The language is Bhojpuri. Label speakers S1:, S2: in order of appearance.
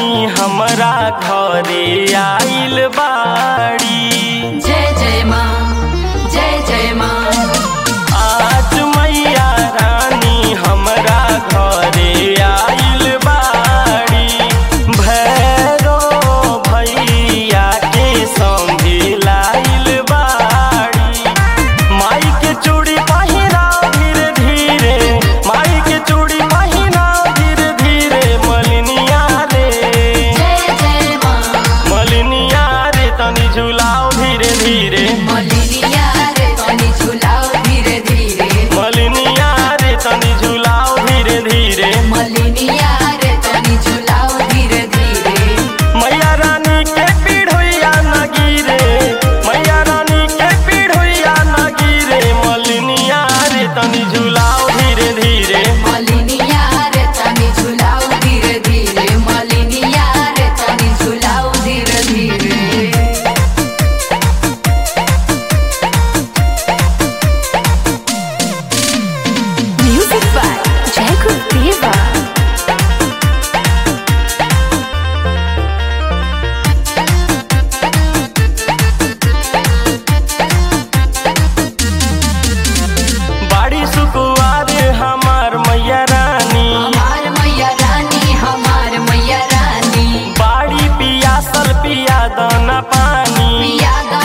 S1: रानी हमरा घरे आइल बाड़ी
S2: जय जय माँ जय जय माँ
S1: आज मैया रानी हमरा घरे आइल बाड़ी भैरो भैया के संगे लाइल बाड़ी माई के चूड़ी पहिरा धीरे धीरे माई के चूड़ी पहिरा धीरे धीरे मलिनिया रे
S2: जय जय माँ
S1: मलिनिया रे तनी झुलाओ धीरे धीरे
S2: मलिनिया रे तनी झुलाओ धीरे धीरे
S1: मलिनिया रे तनी झुलाओ धीरे धीरे
S2: मलिनिया रे तनी झुलाओ धीरे धीरे
S1: मैया रानी के पीढ़ोइया न गिरे मैया रानी के पीढ़ोइया न गिरे मलिनिया रे तनी झुलाओ धीरे धीरे
S2: मलिनिया रे तनी झुलाओ धीरे धीरे मलिनिया रे तनी झुलाओ धीरे धीरे
S3: Music by Jacob Deva.
S1: बाड़ी सुकुआर हमार मैया रानी
S2: हमार मैया रानी हमार मैया रानी
S1: बाड़ी पियासल पिया दाना पानी